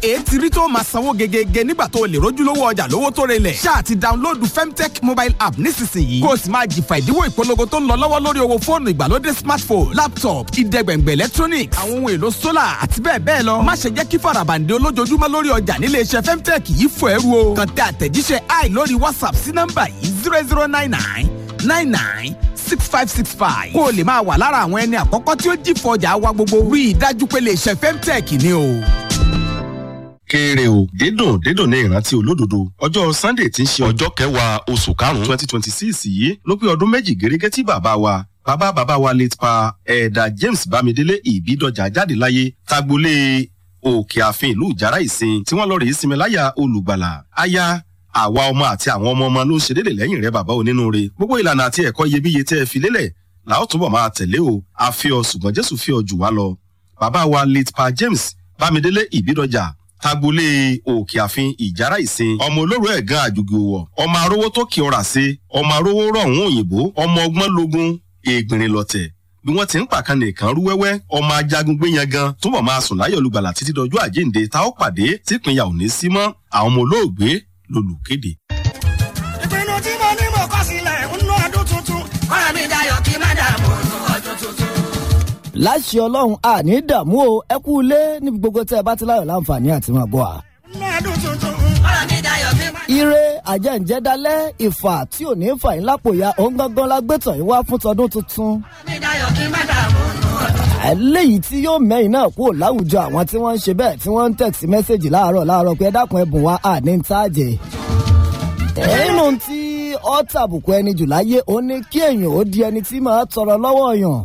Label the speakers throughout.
Speaker 1: èé ti rí tó máa sanwó gegege nígbà tó o lè rójúlówó ọjà lówó tó relẹ̀. ṣáà ti dáńlóòdù femtech mobile app nísinsìnyí kó o sì máa jìfà ìdíwọ́ ìpolongo tó ń lọ lọ́wọ́ lórí owó fóònù ìgbàlódé smartphone laptop ìdẹ́gbẹ̀ngbẹ̀ electronics àwọn ohun èlò solar àti bẹ́ẹ̀ bẹ́ẹ̀ lọ. má ṣe jẹ́ kí farabande olójoojúmọ́ lórí ọjà nílé iṣẹ́ femtech yìí fò ẹrú o. kàn tẹ àtẹ̀jíṣẹ́ i lórí whatsapp sí nọ́mbà yìí zero zero nine nine nine nine six five six five kó o lè máa wà lára àwọn ẹni àkọ́kọ́ tí ó jìfọ̀ ọjà wa gbogbo rí i dájú pé lè ṣe femtech ni o.
Speaker 2: kéré o dídùn dídùn ní ìrántí olódodo ọjọ́ sunday tí ń ṣe ọjọ́ kẹwàá oṣù karùn-ún twenty twenty six yìí ló pé ọdún méjì gẹ́gẹ́ tí bàbá wa bàbá bàbá wa late pa ẹ̀ẹ́dà james bámidélé ìbídọ́jà jáde láyé tagbolé òkè ààfin ìlú ìjàrá ìsìn tí wọ́n lọ rèé sinmi láyà olùgbàlà aya àwa ọmọ àti àwọn ọmọ ọmọ ló ń ṣe déédé lẹ́yìn rẹ bàbá onínúure gbogbo ìlànà àti ẹ̀kọ́ iyebíye tẹ́ ẹ fi lélẹ̀ làá ó túbọ̀ máa tẹ̀lé o a fi ọ ṣùgbọ́n jésù fi ọ jù wá lọ bàbá wa late pa james bámidélé ìbídọ́jà tagbolé òkè àfin ìjàrá ìsìn ọmọ olóró ẹ̀gán àjùgì òwọ̀ ọmọ arówó tó kí ọ̀rà sí ọmọ arówó rọ̀hún òyìnbó ọmọ ọgbọ́n logun ègbìnrin lọ̀tẹ̀ bí wọ́n ti ń pàkan nìkan rú wẹ́wẹ́ ọmọ ajagun gbé yan gan túbọ̀ máa sùn láyọ̀ olùgbàlà títí dọjú àjíǹde tá ó pàdé típínyà ò ní sí mọ́ àwọn ọmọ olóògbé lolùkéde.
Speaker 3: ìpinnu tí mo ní mo kọ́ sílẹ̀ ń ná ọdún tuntun. ọ̀rọ̀ mi dayọ̀ kí má dààmú ọdún tuntun.
Speaker 4: láṣẹ ọlọ́run àní dààmú o ẹ kú ilé níbi gbogbo tẹ́ ẹ bá ti láyọ̀ láǹfààní àti máa bọ̀ à.
Speaker 3: ń ná ọdún tuntun. ọ̀rọ̀ mi dayọ̀ kí má.
Speaker 4: ire àjẹ́ǹjẹ́dálẹ́ ìfà tí ò ní fà yín lápò ya òun gangan la gbé tàn yín wá fún tọdún tuntun.
Speaker 3: ọ̀rọ̀ mi dayọ̀ kí má dààmú ọdún.
Speaker 4: eléyìí tí yóò mẹ́yìn náà kúrò láwùjọ àwọn tí wọ́n ń ṣe bẹ́ẹ̀ tí wọ́n ń tẹ̀sí mẹ́sẹ̀gì láàárọ̀ láàárọ̀ pé ẹ dákun ẹ̀bùn wa àní ń tàjẹ́. nínú tí ọ́ tàbùkù ẹni jù láyé ó ní kí èèyàn ó di ẹni tí máa tọrọ lọ́wọ́ yàn.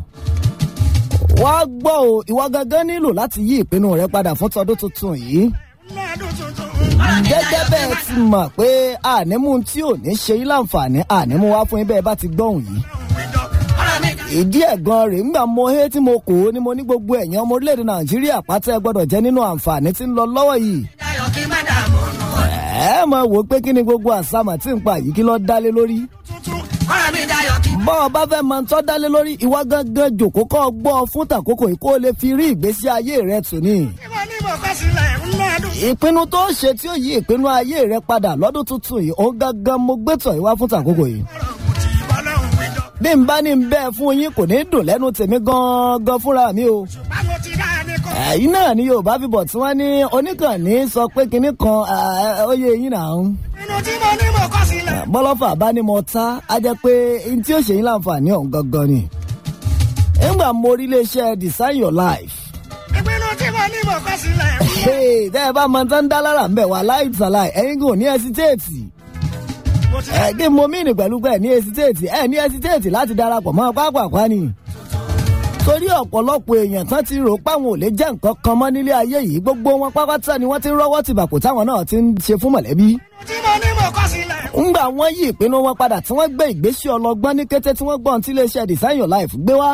Speaker 4: wá gbọ́ o ìwọ gangan nílò láti yí ìpinnu rẹ padà fún tọdún tuntun yìí.
Speaker 3: ń ná ọdún tuntun.
Speaker 4: gẹ́gẹ́ bẹ́ẹ̀ ti mọ̀ pé ànímú tí ò ní ṣe yín láǹfààní ànímú wá fún yín bẹ́ẹ̀ bá ti gbọ́hùn yìí.
Speaker 3: ọ̀rọ̀ mi
Speaker 4: ìdí ẹ̀gan rèé ńgbà mo hé tí mo kò ó ni mo ní gbogbo ẹ̀yàn ọmọ orílẹ̀-èdè nàìjíríà pátá ẹ gbọ́dọ̀ jẹ́ nínú àǹfààní tí ń lọ lọ́wọ́ yìí.
Speaker 3: dayọ̀ kí má dààmú ọdún
Speaker 4: ẹ mọ̀ wò ó pé kí ni gbogbo àsámà tí ń pa yìí kí ló dálé lórí.
Speaker 3: tuntun. ọ̀rọ̀ mi dayọ̀ kí.
Speaker 4: bọ́ ọ bá fẹ́ máa ń tọ́ dálé lórí ìwọ gangan jòkó kọ́ ọ gbọ́ ọ fún tàkókò yìí kó o lè fi rí ìgbésí ayé rẹ tù ní.
Speaker 3: tí mo ní mo kọ́ sílẹ̀ ń ná ọdún.
Speaker 4: ìpinnu tó ṣe tí ó yí ìpinnu ayé rẹ padà lọ́dún tuntun yìí òun gangan mo gbé tọ̀ yìí wá fún tàkókò yìí.
Speaker 3: ọ̀rọ̀ kù tí ìbọ̀lọ́hùn wíjọ.
Speaker 4: bí n bá ní bẹ́ẹ̀ fún yín kò ní dùn lẹ́nu tèmi gan-an fúnra mi o.
Speaker 3: ṣùgbọ́n mo ti dá ẹni kọ́.
Speaker 4: ẹ̀yin náà ni yorùbá fi bọ̀ tí wọ́n ní oníkànnì sọ pé kinní kan ó yẹ eyín náà ń.
Speaker 3: ìpinnu tí mo ní mo kọ́ sílẹ̀.
Speaker 4: bọ́lọ́fà bá ní mo ta á jẹ́ pé n tí ó ṣe yín láǹfààní ọ̀hún gangan ni. nígbà mo rí iléeṣẹ́ design your life.
Speaker 3: ìpinnu tí mo ní mo kọ́ sílẹ̀.
Speaker 4: Hey, tẹ́ ẹ bá máa tán dá lára ń bẹ̀ wá láìsàláì ẹ̀yin kò ní ẹsitéètì.
Speaker 3: mo ti
Speaker 4: ẹ kí mo mìíní pẹ̀lú pé ẹ ní ẹsitéètì ẹ ní ẹsitéètì láti darapọ̀ mọ́ pápákọ̀ ni. torí ọ̀pọ̀lọpọ̀ èèyàn tán ti rò páwọn ò lè jẹ́ nǹkan kan mọ́ nílé ayé yìí gbogbo wọn pápátá ni wọ́n ti ń rọ́wọ́ tìbàkù táwọn náà ti ń ṣe fún mọ̀lẹ́bí.
Speaker 3: tí mo ní mo kọ́ sílẹ̀.
Speaker 4: ńgbà wọ́n yí ìpinnu wọn padà tí wọ́n gbé ìgbésí ọlọgbọ́n ní kété tí wọ́n gbọ́n tí iléeṣẹ́ design your life gbé wá.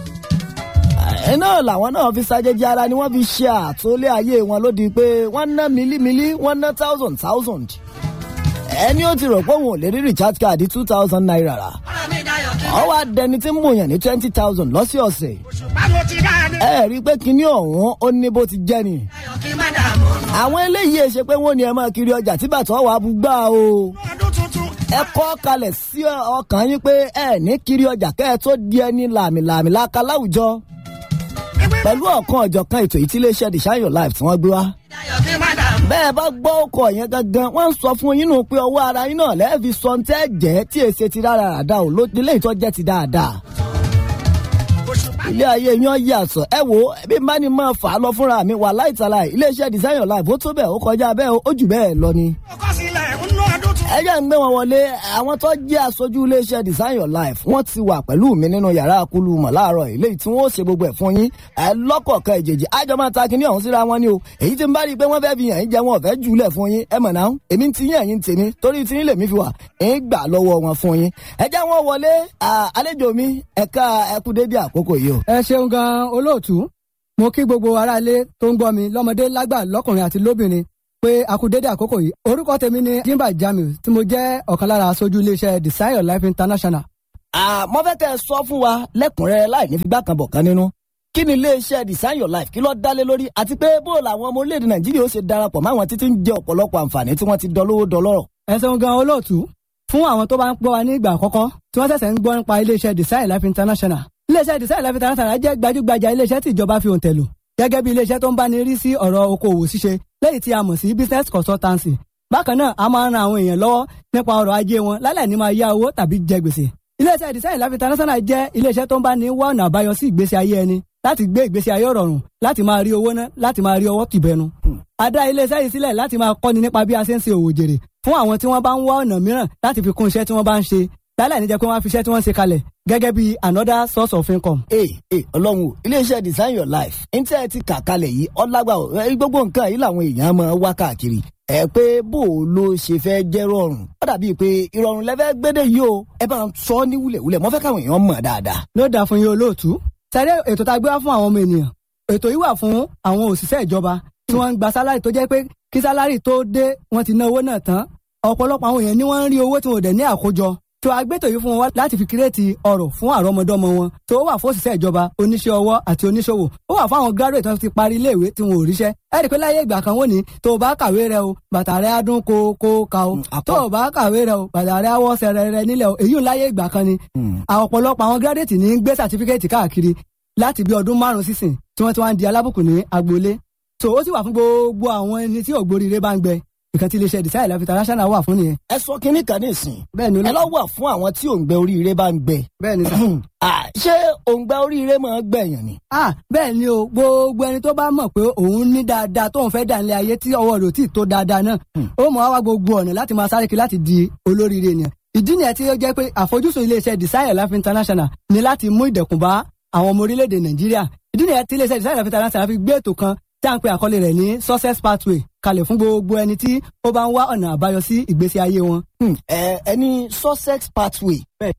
Speaker 4: ẹ náà làwọn náà fi ṣàjèjì ara ni wọ́n fi ṣe àtòlé ayé wọn lódì pé wọ́n ná mílímílí wọ́n ná thousand thousand. ẹni ó ti rò pé òun ò lè rí recharge card two thousand naira rà.
Speaker 3: ọ̀rọ̀ mi dayọ̀ kí.
Speaker 4: ọ wá dẹni tí ń mòyàn ní twenty thousand lọ́sọ̀ọ̀sẹ̀.
Speaker 3: ṣùgbọ́n mo ti dá ẹni.
Speaker 4: ẹ rí i pé kinní ọ̀hún ó ní bó ti jẹ́ ni.
Speaker 3: dayọ̀ kí má dààmú ọdún.
Speaker 4: àwọn eléyìí ẹ ṣe pé wọ́n ní ẹ máa kiri ọjà tí bàtà wà á bú gbà o.
Speaker 3: ọdún tuntun.
Speaker 4: ẹ kọ́ kalẹ̀ sí ọkàn yín pé ẹ ní kiri ọjà kẹ́ ẹ tó di ẹni làmìlàmì láka láwùjọ pẹ̀lú ọ̀kan ọ̀jọ̀kan ètò ìtí iléeṣẹ́ design your life tí wọ́n gbé wá.
Speaker 3: dayọ̀ kí má dààmú.
Speaker 4: bẹ́ẹ̀ bá gbọ́ ọkọ̀ yẹn gangan wọ́n ń sọ fún yín nù pé ọwọ́ ara yín náà lẹ́ẹ̀fi sọ ní tẹ́ jẹ́ tí èsè ti rárá ràdá ò ló ilé ìtọ́ jẹ́ ti dáadáa. ilé ayé yan yàtọ̀ ẹ wo bí n bá ní máa fà á lọ fúnra mi wà láìtàlà iléeṣẹ́ design your life ó tó bẹ́ẹ̀ ó kọjá bẹ́ẹ̀ ó jù bẹ́ẹ̀ lọ ni
Speaker 3: mo kọ́ sílẹ̀ ń ná ọdún tuntun.
Speaker 4: ẹ jẹ́ ń gbé wọn wọlé àwọn tó jẹ́ aṣojú iléeṣẹ́ design your life wọ́n ti wà pẹ̀lú mi nínú yàrá akulu mọ̀ láàárọ̀ yìí léyìí tí wọ́n ó ṣe gbogbo ẹ̀ fún yín ẹ lọ́kọ̀ọ̀kan ìjèjì àjọ máa ta kinní ọ̀hún síra wọn ni o èyí tí ń bá rí i pé wọ́n fẹ́ fi yàn yín jẹ wọn ò fẹ́ jùlẹ̀ fún yín ẹ mọ̀ náà èmi ti yín ẹ̀yìn tèmi torí tí yín lèmi fi wà ń gbà lọ́wọ́ wọn fún yín ẹ jẹ́ wọn wọlé à, àlejò mi ẹ̀ka ẹkú dédé àkókò yìí o.
Speaker 5: ẹ ṣeun gan olóòtú mo kí gbogbo aráalé tó ń gbọ́ mi lọ́mọdé lágbà lọ́kùnrin àti lóbìnrin pé a kú dédé àkókò yìí orúkọ tèmi ni jimba jamiu tí mo jẹ́ ọ̀kan lára aṣojú iléeṣẹ́ design your life international.
Speaker 4: mo fẹ́ kẹ́ ẹ sọ fún wa lẹ́kùnrẹ́rẹ́ láì ní figbá kan bọ̀ kan nínú kí ni iléeṣẹ́ design your life kí ló dálé lórí àti pé bó làwọn ọmọ orílẹ̀-èdè nàìjíríà ó ṣe darapọ̀ máwọn títí ń jẹ ọ̀pọ̀lọpọ̀ àǹfààní tí wọ́n ti dọlówó dọlọ́rọ̀.
Speaker 5: ẹ ṣeun gan olóòtú fún àwọn tó bá ń gbọ́ wa ní ìgbà àkọ́kọ́ tí wọ́n ṣẹ̀ṣẹ̀ ń gbọ́ nípa iléeṣẹ́ design life international iléeṣẹ́ design life international jẹ́ gbajúgbajà iléeṣẹ́ tí ìjọba fi òǹtẹ̀ lò gẹ́gẹ́ bí iléeṣẹ́ tó ń bá ní rí sí ọ̀rọ̀ okòwò ṣíṣe lẹ́yìn tí a mọ̀ sí business consultancy bákan náà a máa ń ran àwọn èèyàn lọ́wọ́ nípa ọrọ̀ ajé wọn lálẹ́ ní máa yá owó tàbí jẹ gbèsè iléeṣẹ́ design life international jẹ́ iléeṣẹ́ tó ń bá ní wá ọ̀nà àbáyọ sí ìgbésí ayé ẹni láti gbé ìgbésí ayé rọrùn láti máa rí owó ná láti máa rí ọwọ́ tìbẹnu. a dá iléeṣẹ́ yìí sílẹ̀ láti máa kọ́ni nípa bí a ṣe ń ṣe òwò jèrè fún àwọn tí wọ́n bá ń wá ọ̀nà mìíràn láti fi kún iṣẹ́ tí wọ́n bá ń ṣe lálẹ́ níjẹ́ pé wọ́n á fi iṣẹ́ tí wọ́n ṣe kalẹ̀ gẹ́gẹ́ bí another source of income.
Speaker 4: ee ee ọlọ́run o iléeṣẹ́ design your life ní tí ẹ ti kà kalẹ̀ yìí ọlágbà o ẹ, gbogbo nǹkan yìí làwọn èèyàn máa wá káàkiri ẹ pé bó o ló ṣe fẹ́ jẹ́ rọrùn ó dàbí pé ìrọ̀rùn lẹ́fẹ́ gbédè yìí o ẹ bá ń sọ ní wúlẹ̀wúlẹ̀ mo fẹ́ káwọn èèyàn mọ̀ dáadáa.
Speaker 5: ló dáa fún yín olóòtú sẹ́rẹ́ ètò tá a gbé wá fún àwọn ọmọ ènìyàn ètò yìí wà fún àwọn òṣìṣẹ́ ìjọba tí wọ́n ń gba sálárì tó jẹ́ pé kí sálárì tó dé wọ́n ti ná owó náà tán ọ̀pọ̀lọpọ̀ àwọn èèyàn ni wọ́n ń rí owó tí wọn ò dẹ̀ ní àkójọ tó agbétò yìí fún wọn láti fi kírètì ọrọ̀ fún àrọ́mọdọ́mọ wọn tó wà fún òṣìṣẹ́ ìjọba oníṣẹ́ ọwọ́ àti oníṣòwò ó wà fún àwọn graduate tó ti parí iléèwé tí wọn ò ríṣẹ́ ẹ rí i pé láyé ìgbà kan wọ́n ní tó o bá kàwé rẹ o bàtà rẹ á dún kó kó ka o
Speaker 4: àpọ̀.
Speaker 5: tó o bá kàwé rẹ o bàtà rẹ á wọ́ sẹ̀rẹ̀ rẹ nílẹ̀ o èyí ò láyé ìgbà kan ni àwọn ọ̀pọ̀lọpọ̀ àwọn graduate ní gbé certificate káàkiri láti bí ọdún márùn sísìn tí wọ́n ti wá ń di alábùkù ní agboolé so ó sì wà fún gbogbo àwọn ẹni tí ògbóríire bá ń gbẹ nǹkan tí iléeṣẹ́ design life international wà fún nìyẹn
Speaker 4: ẹ sọ kínní kan ní ìsìn
Speaker 5: bẹ́ẹ̀ ni
Speaker 4: ẹ lọ wà fún àwọn tí òǹgbẹ oríire bá ń gbẹ.
Speaker 5: bẹ́ẹ̀ ni sà.
Speaker 4: Ah, ṣé òǹgbẹ oríire máa ń gbẹ̀yàn ni.
Speaker 5: ah bẹ́ẹ̀ ni o gbogbo ẹni tó bá mọ̀ pé òun ní dáadáa tóun fẹ́ dà nílé ayé tí ọwọ́ rẹ̀ ò tí ì tó dáadáa náà ó mọ̀ wá wá gbogbo ọ̀nà láti máa sáré kiri láti di olóríire ènìyàn ìdí nìyẹn tí ó jẹ́ pé àfojúsùn iléeṣẹ́ desire life international ni láti mú ìdẹ̀kùn bá àwọn ọmọ orílẹ̀-èdè nàìjíríà ìdí nìyẹn tí iléeṣẹ́ desire life international fi gbé ètò kan tí à ń pe àkọlé rẹ̀ ní success pathway kalẹ̀ fún gbogbo ẹni tí ó bá ń wá ọ̀nà àbáyọ sí ìgbésí ayé wọn.
Speaker 4: Hmm, ẹ ẹni sussex pathway.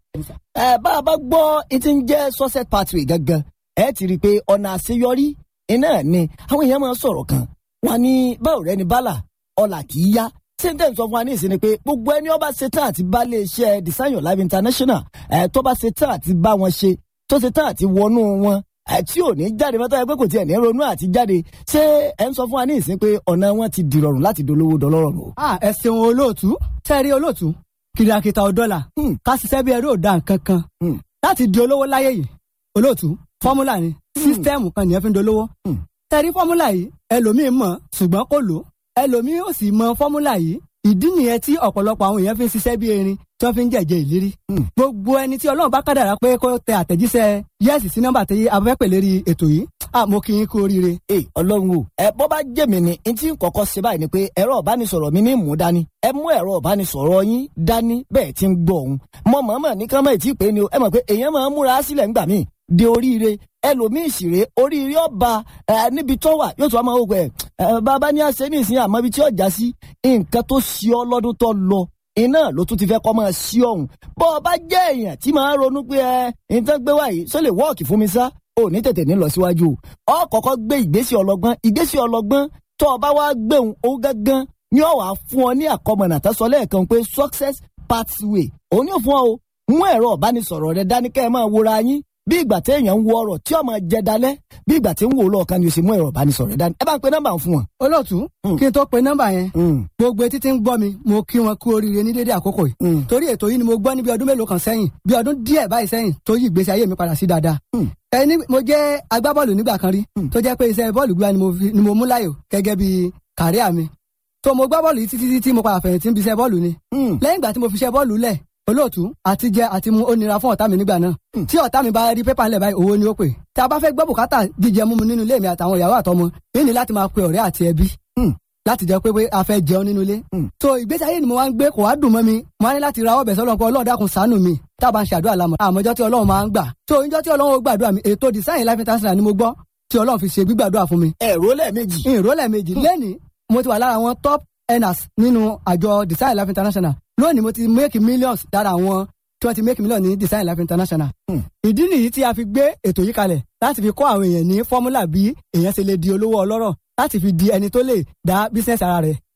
Speaker 4: ẹ bá a bá gbọ́ etí ń jẹ́ sussex pathway gangan ẹ ti rí i pé ọ̀nà àṣeyọrí iná ni àwọn èèyàn máa ń sọ̀rọ̀ kan wọn ní báwo rẹ ni bálà ọ̀là kì í yá sèǹtẹ̀ sọ fún wa ní ìsinmi pé gbogbo ẹni ọba ṣetán àti bá lè ṣe design your life international ẹ tó bá ṣetán àti bá wọn ṣe tó ṣetán àti wọnú wọn ẹ tí ò ní jáde mọ́tò ẹ pé kò tiẹ̀ ní ronú àti jáde ṣé ẹ ń sọ fún wa ní ìsinmi pé ọ̀nà wọn ti dìrọ̀rùn láti dolówó dọlọ́rọ̀ o.
Speaker 5: ah ẹ ṣeun olóòtú tẹ́rí olóòtú kìrìàkìtà ọ̀dọ́là
Speaker 4: Hmm.
Speaker 5: ká ṣiṣẹ́ bí ẹrú ò da nǹkan kan
Speaker 4: Hmm.
Speaker 5: láti di olówó láyé yìí olóòtú fọ́múlà ni sísítẹ́ẹ̀mù kan nìyẹn fi ń dolówó
Speaker 4: Hmm.
Speaker 5: tẹ́rí fọ́múlà yìí ẹlòmíín mọ̀ ṣùgbọ́n kò lò ẹlòmíín ò sì mọ fọ́múlà yìí ìdí nìyẹn tí ọ̀pọ̀lọpọ̀ àwọn èèyàn fi ń ṣiṣẹ́ bí erin tí wọ́n fi ń jẹ̀jẹ̀ ìlérí
Speaker 4: Hmm.
Speaker 5: gbogbo ẹni tí ọlọ́run bá kádàrá pé kó tẹ àtẹ̀jíṣẹ́ yẹ́sì sí nọ́mbà tí a fẹ́ pè lérí ètò yìí ah mo kí yín kú oríire
Speaker 4: ee ọlọ́run o ẹ bọ́ bá jẹ́ mi ni n tí ń kọ́kọ́ ṣe báyìí ni pé ẹ̀rọ ìbánisọ̀rọ̀ mi ní mú dání ẹ mú ẹ̀rọ ìbánisọ̀rọ̀ yín dání bẹ́ẹ̀ ti ń gbọ́ òun mọ mọ̀ọ́mọ̀ ní kán mọ̀ tí ì pé ni o ẹ mọ̀ pé èèyàn máa ń múra sílẹ̀ ńgbà míì de oríire ẹlòmíì sì rèé oríire ọba ẹ níbi tó wà yóò tún wá máa wò pé ẹ bàbá ní àṣẹ ní ìsìn àmọ́ ibi tí ọjà sí nǹkan tó ṣe ọ lọ́dún tó lọ iná ló tún ti fẹ́ kọ́ máa ṣí ọ̀hún bọ́ ọ bá jẹ́ èèyàn tí máa ń ronú pé ẹ nǹkan gbé wáyé sọ lè wọ́ọ̀kì fún mi sá ò ní tètè ní lọ síwájú o ọ kọ́kọ́ gbé ìgbésí ọlọ́gbọ́n ìgbésí ọlọ́gbọ́n tó o bá wá gbéhùn ó gángan ní ọ wàá fún ọ ní àkọmọ̀nà tó sọ lẹ́ẹ̀kan pé success pathway òun yóò fún ọ o mú ẹ̀rọ ìbánisọ̀rọ̀ rẹ dání kẹ́ ẹ máa wòra yín bí ìgbà téèyàn ń wo ọ̀rọ̀ tí ọmọ jẹ dalẹ̀ bí ìgbà tí ń wò lọ́ọ̀kan ni o sì mú ẹ̀rọ ìbánisọ̀rọ̀ rẹ dání ẹ bá ń pe nọ́mbà fún wọn.
Speaker 5: olóòtú
Speaker 4: Hmm.
Speaker 5: kí n tó pe nọ́mbà yẹn
Speaker 4: Mm,
Speaker 5: gbogbo etí tí ń gbọ́ mi mo kí wọn kú oríire ní dédé àkókò yìí
Speaker 4: mm,
Speaker 5: torí ètò yìí ni mo gbọ́ ní bí ọdún mélòó kan sẹ́yìn bí ọdún díẹ̀ báyìí sẹ́yìn tó yí ìgbésí ayé mi padà sí dáadáa.
Speaker 4: Hmm.
Speaker 5: ẹni mo jẹ́ agbábọ́ọ̀lù nígbà kan rí
Speaker 4: Hmm.
Speaker 5: tó jẹ́ pé iṣẹ́ bọ́ọ̀lù gbígbá ni mo fi- ni mo mú láyò gẹ́gẹ́ bí kàríà mi. tó mo gbá bọ́ọ̀lù yìí títí títí mo padà fẹ̀yìntì ń bi iṣẹ́ bọ́ọ̀lù ni.
Speaker 4: mm.
Speaker 5: lẹ́yìn ìgbà tí mo fi iṣẹ́ bọ́ọ̀lù lẹ̀ olóòtú àti jẹ àti mu ó nira fún ọ̀tá mi nígbà náà
Speaker 4: Hmm.
Speaker 5: tí ọ̀tá mi bá rí pépà ńlẹ̀ báyìí owó ni ó pè tí a bá fẹ́ gbọ́ bùkátà jíjẹ múmu nínú ilé mi àtàwọn ìyàwó àtọmọ yìí ni láti máa pe ọ̀rẹ́ àti ẹbí
Speaker 4: Hmm.
Speaker 5: láti jẹ́ pé pé a fẹ́ jẹun nínú ilé.
Speaker 4: Hmm.
Speaker 5: so ìgbésí ayé ni mo wá ń gbé kò wá dùn mọ́ mi mo wá ní láti ra ọbẹ̀ sọ́lọ́ pé ọlọ́run dákun ṣàánú mi tá a bá ń ṣe àdúrà lámọ̀ àmọ́jọ́ tí ọlọ́run máa ń gbà so ìjọ́ tí ọlọ́run ó gbàdúrà mi ètò design life international ni mo gbọ́ tí ọlọ́run fi ṣe gbígbàdúrà fún mi
Speaker 4: ẹ̀rọ lẹ́ẹ̀mejì.
Speaker 5: ìrólẹ̀ méjì lẹ́nìí mo ti wà lára àwọn top earners nínú àjọ design life international lónìí mo ti make millions lára àwọn tí wọ́n ti make millions ní design life international.
Speaker 4: Hmm.
Speaker 5: ìdí nìyí tí a fi gbé ètò yìí kalẹ̀ láti fi kọ́ àwọn èèyàn ní fọ́múlà bí èèyàn ṣe lè di olówó ọlọ́rọ̀ láti fi di ẹni tó lè dá business ara rẹ̀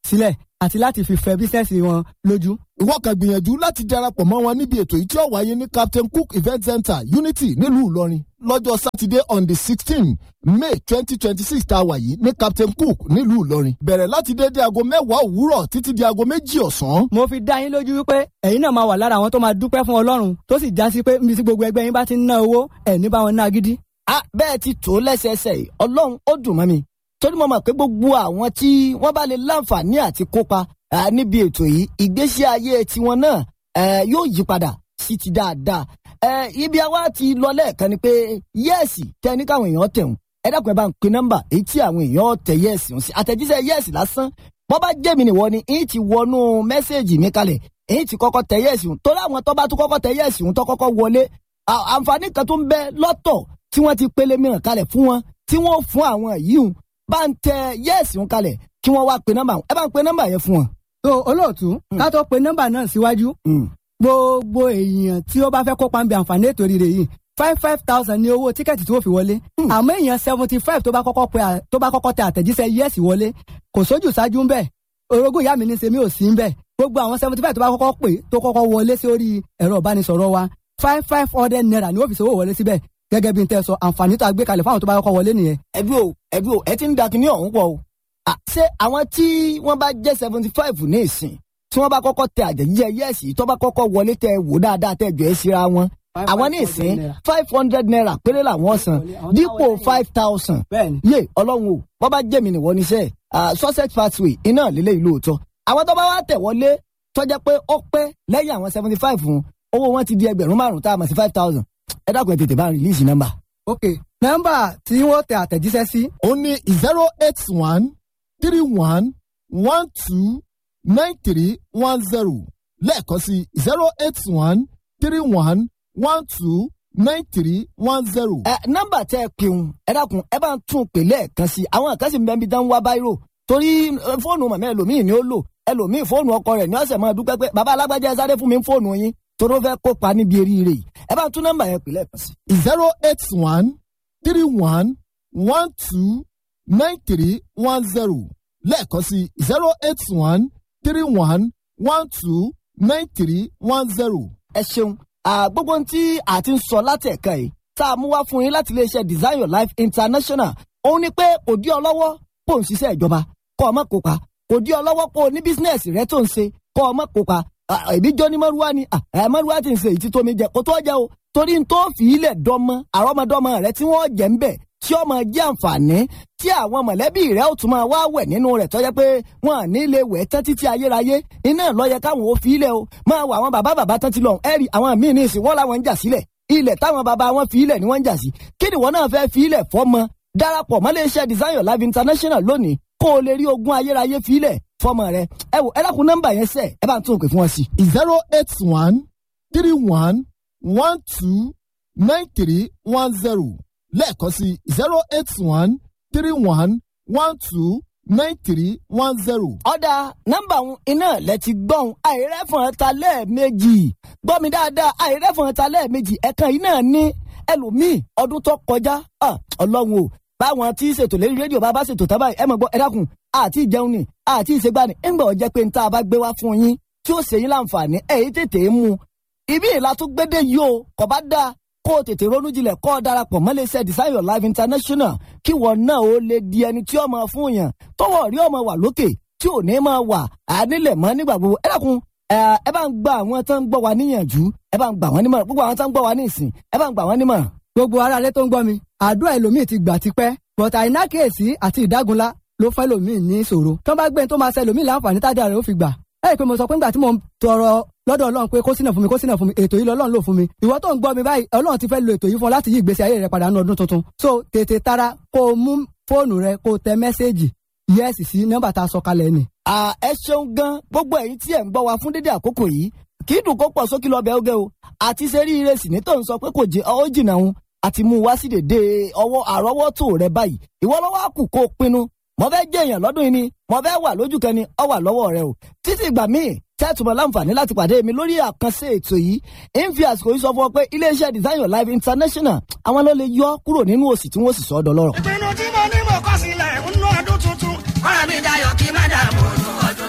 Speaker 5: sílẹ̀ àti láti fi fẹ́ bísíǹsì wọn lójú.
Speaker 6: ìwọ kan gbìyànjú láti darapọ̀ mọ́ wọn níbi ètò yìí tí ó wáyé ní captain cook event center unity nílùú ìlọrin lọ́jọ́ sátidé on the sixteen may twenty twenty six tá a wà yìí ní captain cook nílùú ìlọrin bẹ̀rẹ̀ láti dédé aago mẹ́wàá òwúrọ̀ títí di aago méjì ọ̀sán.
Speaker 5: mo fi dá yín lójú wípé ẹ̀yin náà máa wà lára àwọn tó máa dúpẹ́ fún ọlọ́run tó sì já sí pé níbi tí gbogbo ẹgbẹ́ yín bá ti ń ná owó ẹ̀ ní bá wọn ná gidi.
Speaker 4: a bẹ́ẹ̀ ti tó lẹ́sẹẹsẹ yìí ọlọ́run ó dùn mọ́ mi torí mo mọ̀ pé gbogbo àwọn tí wọ́n bá lè láǹfààní àti kópa ah, níbi ètò yìí ìgbésí ayé tiwọn náà eh, yóò yí padà sí ti dáadáa Eh, ibi àwa ti lọ lẹ́ẹ̀kan ni pé yẹ́ẹ̀sì tẹ ní káwọn èèyàn tẹ̀hún ẹ dákun ẹ bá ń pe nọ́mbà èyí tí àwọn èèyàn tẹ yẹ́ẹ̀sì ń sí àtẹ̀jíṣẹ́ yẹ́ẹ̀sì lásán bọ́ bá jẹ́ mi nìwọ ni èyí ti wọnú mẹ́sẹ̀gì mi kalẹ̀ èyí ti kọ́kọ́ tẹ yẹ́ẹ̀sì ń torí àwọn tó bá tún kọ́kọ́ tẹ yẹ́ẹ̀sì ń tó kọ́kọ́ wọlé à- àǹfààní kan tó ń bẹ lọ́tọ̀ tí wọ́n ti pélé mìíràn kalẹ̀ fún wọn tí wọ́n fún àwọn yìí ń bá ń tẹ yẹ́ẹ̀sì ń kalẹ̀ kí wọ́n wá pe nọ́mbà ẹ bá ń pe nọ́mbà yẹn fún wọn.
Speaker 5: tó olóòtú ká tó pe nọ́mbà náà síwájú
Speaker 4: Mm.
Speaker 5: gbogbo èèyàn tí ó bá fẹ́ kópa ń bẹ àǹfààní ètò rírẹ yìí five five thousand ní owó tíkẹ́ẹ̀tì tí ó fi wọlé àmọ́ èèyàn seventy five tó bá kọ́kọ́ pe à- tó bá kọ́kọ́ tẹ àtẹ̀jíṣẹ́ yẹ́sì wọlé kò sójú ṣáájú ń bẹ̀ orogún ìyá mi ní sẹ́mi ò sí ń bẹ̀ gbogbo àwọn seventy five tó bá kọ́kọ́ pè tó kọ́kọ́ wọlé sórí ẹ̀rọ ìbánisọ̀rọ̀ wa five five hundred naira ni ó fi ṣòwò wọlé síbẹ̀ gẹ́gẹ́ bí n tẹ́ sọ àǹfààní tó a gbé kalẹ̀ fáwọn tó bá kọ́kọ́ wọlé nìyẹn
Speaker 4: ẹbí o ẹbí o ẹ ti ń da kinní ọ̀hún pọ̀ o. À, ṣé àwọn tí wọ́n bá jẹ́ seventy five ní ìsìn tí wọ́n bá kọ́kọ́ tẹ àjẹjíjẹ yẹ́ẹ̀sì tó bá kọ́kọ́ wọlé tẹ wò dáadáa tẹ jọ ẹ́ síra wọn. àwọn ní ìsìn five hundred naira péré làwọn san dípò five thousand.
Speaker 5: bẹ́ẹ̀ni
Speaker 4: yé ọlọ́run o wọ́n bá jẹ́ mi nìwọ níṣẹ́ sussex pathway iná lílé ìlú òótọ́. àwọn tó bá wá tẹ̀ wọlé tọ́jà pé ó pẹ́ lẹ́yìn àwọn seventy five fún owó wọn ti di ẹgbẹ̀rún márùn-ún tá a mọ̀ sí five thousand. ẹ dákun ẹ tètè bá ń rìlíìsì nọ́mbà.
Speaker 5: ok nọ́mbà tí wọ́n tẹ àtẹ̀jíṣẹ́ sí
Speaker 6: ó ní zero eight one three one one two nine three one zero lẹ́ẹ̀kan sí zero eight one three one one two nine three one zero.
Speaker 4: ẹ nọ́mbà tẹ ẹ pè ń ẹ dákun ẹ bá ń tún un pè lẹ́ẹ̀kan sí i àwọn kan sì ń bẹ níbi dán wá báírò torí eh, fóònù màmá ẹlòmíì ni ó lò ẹlòmíì fóònù ọkọ rẹ̀ ní ọ̀sẹ̀ máa dúpẹ́ pé bàbá alágbájá ẹ sáré fún mi fóònù yín torí ó fẹ́ kópa níbi eríire yìí ẹ bá ń tún nọ́mbà yẹn pè lẹ́ẹ̀kan sí i.
Speaker 6: zero eight one three one one two nine three one zero lẹ́ẹ̀kan sí zero eight one three one one two nine three one zero.
Speaker 4: ẹ ṣeun Ah, gbogbo ohun tí a ti ń sọ láti ẹ̀ka yìí tá a mú wá fún yín láti iléeṣẹ́ design your life international òun ni pé kò dí ọ lọ́wọ́ kó o ń ṣiṣẹ́ ìjọba kó o má kópa kò dí ọ lọ́wọ́ kó o ní bísínẹ́sì rẹ tó ń ṣe kó o má kópa Ah, èmi jọ ní mọ́rúwá ni Ah, ẹ̀ mọ́rúwá ti ń ṣe èyí tí tómi jẹ kó tó jẹ o torí n tó fi ilẹ̀ dọ́mọ àrọ́mọdọ́mọ rẹ tí wọ́n jẹ́ ń bẹ̀ tí ó máa jẹ́ àǹfààní tí àwọn mọ̀lẹ́bí rẹ̀ ó tún máa wá wẹ̀ nínú rẹ̀ tọ́jẹ́ pé wọ́n à ní lè wẹ̀ tán títí ayérayé iná lọ́yẹ káwọn ò fi ilẹ̀ o máa wọ àwọn bàbá bàbá tán ti lọ ẹ̀rì àwọn míì ní ìsìn wọ́n làwọn ń jà sílẹ̀ ilẹ̀ táwọn bàbá wọn fi ilẹ̀ ni wọ́n ń jà sí kí ni wọ́n náà fẹ́ fi ilẹ̀ fọ́mọ darapọ̀ mọ́ iléeṣẹ́ design your life international lónìí kó o lè rí ogún ayérayé fi ilẹ̀ fọ́mọ rẹ ẹ wò ẹ dákun nọ́mbà yẹn sẹ́ ẹ bá ń tún òkè fún wọn sí.
Speaker 6: zero eight one three one one two nine three one zero lẹ́ẹ̀kan sí zero eight one three one one two nine three one zero.
Speaker 4: ọ̀dà nọ́mbà òun iná lẹ ti gbọ́n àìrẹ́fọ̀n ta lẹ́ẹ̀mejì gbọ́ mi dáadáa àìrẹ́fọ̀n ta lẹ́ẹ̀mejì ẹ̀kan yìí náà ní ẹlòmíì ọdún tó kọjá ah, ọlọ́run o báwọn tí ṣètò lérí rédíò bá bá ṣètò tábà ẹ mọ̀ gbọ́ ẹ dákun àti ìjẹun ni àti ìṣègbani ńgbà ọ̀jẹ́ pé níta bá gbé wá fún yín tí ó ṣe yín láǹfààní ẹ̀yìn tètè mú un ibi ìlà tó gbédè yìí o kò bá dáa kó o tètè ronú jinlẹ̀ kó o darapọ̀ mọ́ iléeṣẹ́ design your life international kí wọn náà ó lè di ẹni tí ó máa fún yàn tọwọ́ rí ọmọ wà lókè tí ò ní máa wà ànílẹ̀ mọ́ nígbà gbogbo ẹ dákun ẹ ẹ bá ń gba àwọn tó ń gbọ́ wa níyànjú ẹ bá ń gbà wọ́n nímọ̀ràn gbogbo àwọn tó ń gbọ́ wa ní ìsìn ẹ bá ń gbà wọ́n nímọ̀ràn.
Speaker 5: gbogbo ara alẹ́ tó ń gbọ́ mi àdúrà ẹlòmíì ti gbà tipẹ́ bọ̀tà àìnákèésí àti ìdágunlá ló fẹ́ lòmíì ní ìṣòro tó bá gbé ní tó máa ṣe lòmíì láǹfààní tájà rẹ̀ ó fi gbà ẹ rí i pé mo sọ pé nígbà tí mo ń tọrọ lọ́dọ̀ ọlọ́run pé kó sínà fún mi kó sínà fún mi ètò yìí lọ́lọ́run lò fún mi ìwọ tó ń gbọ́ mi báyìí ọlọ́run ti fẹ́ lo ètò yìí fún ọ láti yí ìgbésí ayé rẹ padà ní ọdún tuntun so tètè tara kó o mú fóònù rẹ kó o tẹ mẹ́sẹ́ẹ̀jì yẹ́sì sí nọ́mbà tá a sọ kalẹ̀ ni.
Speaker 4: à ẹ ṣeun gan gbogbo ẹ̀yin tí ẹ ń gbọ́ wa fún dédé àkókò yìí kì í dùn kó pọ̀ sókè lọ́bẹ̀ oge o àti ṣe rí ire sì ní tó ń sọ pé kò jẹ ọ jìnnà òun àti mú wá sí dèdè ọwọ́ àrọ́wọ́tò rẹ báyìí ìwọ lọ́wọ́ àkù kó o pinnu mo fẹ́ jẹ́ èèyàn lọ́dún yìí ni mo fẹ́ wà lójú kan ni ọ wà lọ́wọ́ rẹ o títí ìgbà míì tẹ́tùmọ̀ láǹfààní láti pàdé mi lórí àkànṣe ètò yìí ń fi àsìkò yìí sọ fún ọ pé iléeṣẹ́ design your life international àwọn ló lè yọ kúrò nínú òsì tí wọ́n sì sọ ọ́ dọlọ́rọ̀.
Speaker 3: ìpinnu tí mo ní mo kọ́ sílẹ̀ ń ná ọdún tuntun. kọ́ra mi dayọ̀ kí má dààmú ọdún ọdún.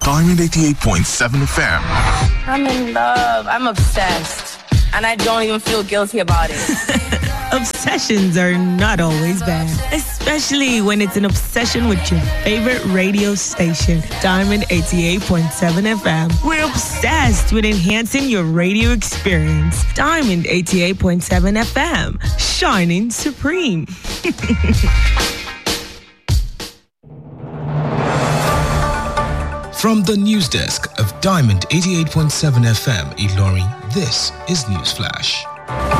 Speaker 7: Diamond 88.7 FM.
Speaker 8: I'm in love. I'm obsessed. And I don't even feel guilty about it.
Speaker 9: Obsessions are not always bad, especially when it's an obsession with your favorite radio station, Diamond 88.7 FM. We're obsessed with enhancing your radio experience. Diamond 88.7 FM, shining supreme.
Speaker 10: From the news desk of Diamond 88.7 FM, Ilorin, this is Newsflash.